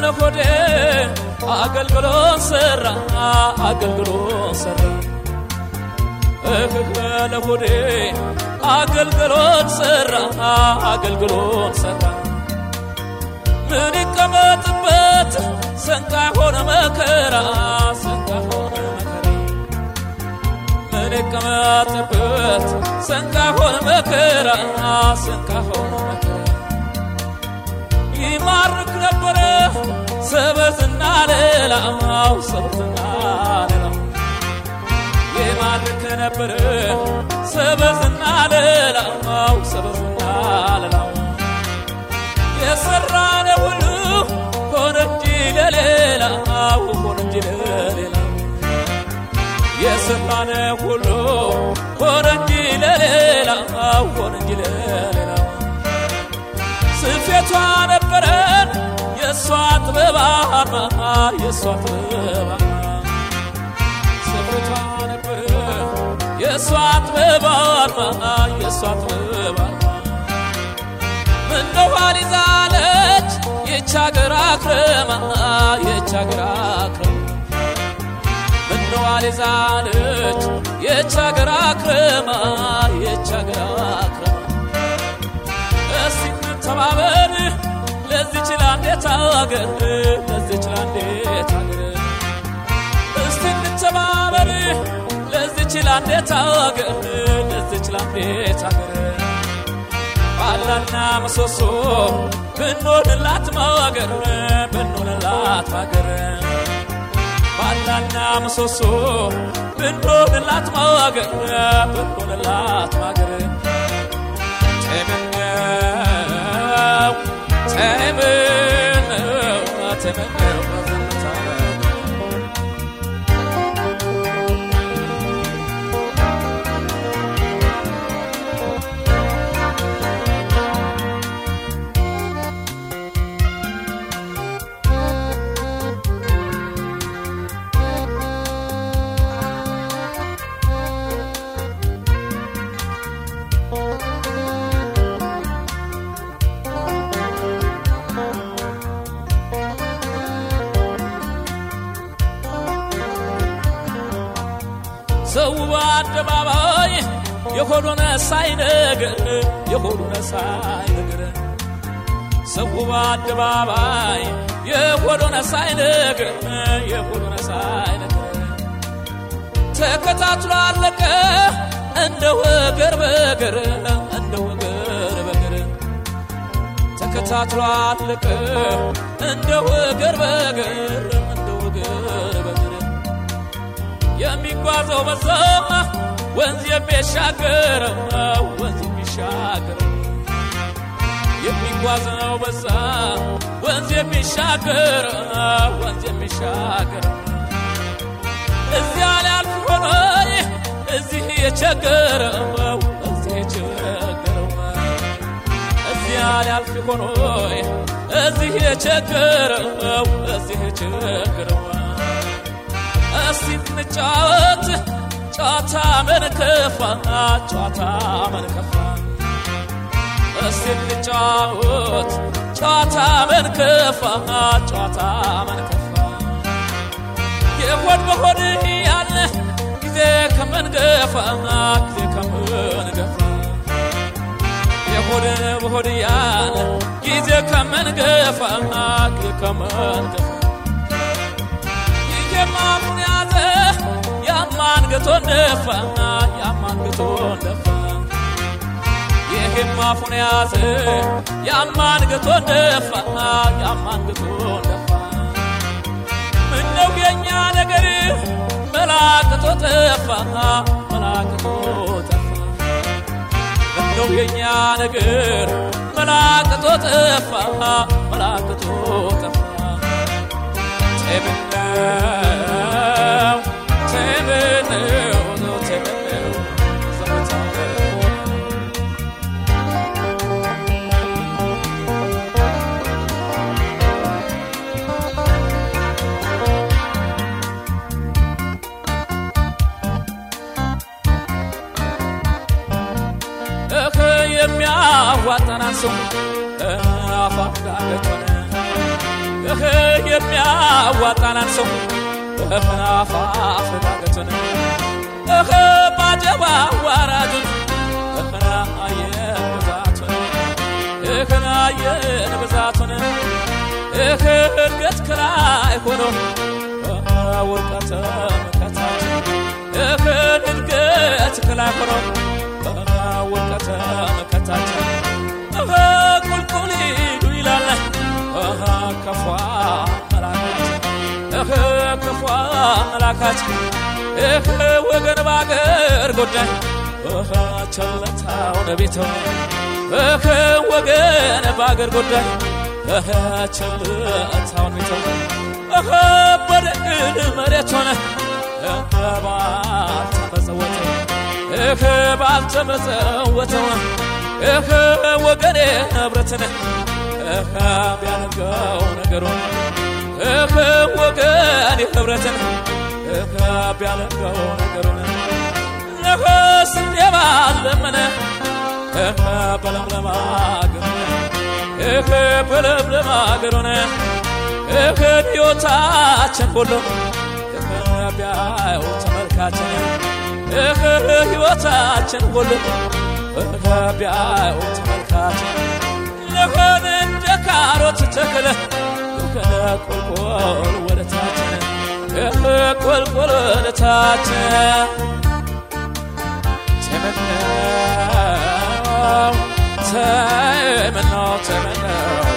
ለሆዴ አገልግሎት ሰራ አገልግሎት ሰራ እህ ለሆዴ አገልግሎት ሰራ አገልግሎት ሰራ ምን ይቀመጥበት ሰንጋ ሆነ መከራ ሰንጋ ሆነ መከራ ምን ይቀመጥበት ሰንጋ ሆነ መከራ ሰንጋ ሆነ መከራ ይማርክ ነበረ ሰበዝና ሌላው ሰበዝና ሌላው ይማርክ ነበረ ሰበዝና ሌላው ሰበዝና ሌላው የሰራነ ሁሉ ሆነ እንጂ ለሌላው ሆነ እንጂ ለሌላው የሰራነ ሁሉ ሆነ እንጂ ለሌላው ሆነ እንጂ ለሌላው ስፌቷ ነበረን የእሷ ጥበባማ የእሷ ጥበባማ ስፌቷ ነበረ የእሷ ጥበባማ የእሷ ጥበባማ ምነው ይዛለች ይች አገር አክረማ ይች አገር አክረማ ምነው ይዛለች ይች አገር አክረማ ይች አገር አክረማ እስቲ እንተባበር ለዚች ላንዴት አገር ለዚች ላንዴት አገር እስቲ እንተባበር ለዚች ላንዴት አገር ለዚች ላንዴት አገር ባላና ምሰሶ ብንሆንላት ማገር ብንሆንላት ማገር ባላና ምሰሶ ብንሆንላት ማገር ብንሆንላት ማገር ተመኘው ተመኘው ተመኘው ሰው በአደባባይ የሆዱን ሳይነግር የሆዱን ሳይነግር ሰው በአደባባይ የሆዱን ሳይነግር የሆዱን ሳይነግር ተከታትሎ አለቀ እንደ ወገር በገር እንደ ወገር በገር ተከታትሎ አለቀ እንደ ወገር በገር እንደ ወገር በገር የሚጓዘው በዛ ወንዝ የሚሻገረው ወንዝ የሚሻገረው የሚጓዘው በዛ ወንዝ የሚሻገረው ወንዝ የሚሻገረው እዚያ ሊያልፍ ሆኖ እዚህ የቸገረው እዚህ የቸገረው እዚያ ሊያልፍ ሆኖ እዚህ የቸገረው እዚህ የቸገረው እስቲ እንጫወት ጨዋታ መንከፋ ጨዋታ መንከፋ እስቲ እንጫወት ጨዋታ መንከፋ ጨዋታ መንከፋ የሆድ በሆድ ያለ ጊዜ ከመንገፋ ጊዜ ከመንገፋ የሆድ በሆድ ያለ ጊዜ ከመንገፋ ጊዜ ከመንገፋ የማፉን ያዘ ያማንገቶን ደፋ ያማንገቶን ደፋ ይህም አፉን ያዘ ያማንገቶን ደፋ ያማንገቶን ደፋ ምነው የኛ ነገር መላቅቶ ጠፋ መላቅቶ ጠፋ ምነው የኛ ነገር መላቅቶ ጠፋ መላቅቶ ጠፋ ተምነው ተምነው ተምነው ዘመታው እህ የሚያዋጣናን ሰው አፏ ዳገት ሆነ እህ የሚያዋጣናን ሰው እህናፋፍ ዳገቱን እህ ባጀባ ዋራጁን እህና አየን ብዛቱን እህና አየን ብዛቱን እህ እድገት ከላይ ሆኖ ውድቀት መከታችን እህን እድገት ከላይ ሆኖ ውድቀት መከታችን እህ ቁልቁል ሂዱ ይላል እህ ከፏ መላካችን እህ ክፏ መላካችን እህ ወገን ባገር ጉዳይ እህ ቸለታውን ቤተው እህ ወገን ባገር ጉዳይ እህ ቸለታውን ቤተው እህ በደግን መሬት ሆነ እህ ባልተመጸወተ እህ ባልተመጸወተው እህ ወገኔ ንብረትን እህ ቢያደርገው ነገሩን እህ ወገኔ ህብረትን እህ ቢያደርገው ነገሩን እህ ስንዴ ባለመነ እህ በለምለም አገሩን እህ በለምለም አገሩን እህ ሕይወታችን ሁሉ እህ ቢያየው ተመልካችን እህ ሕይወታችን ሁሉ እህ ቢያየው ተመልካችን ለሆን እንደ ካሮት ተክለ እህ ቁልቁል ወደ ታችን እህ ቁልቁል ወደ ታችን ተመነው ተመነው ተመነው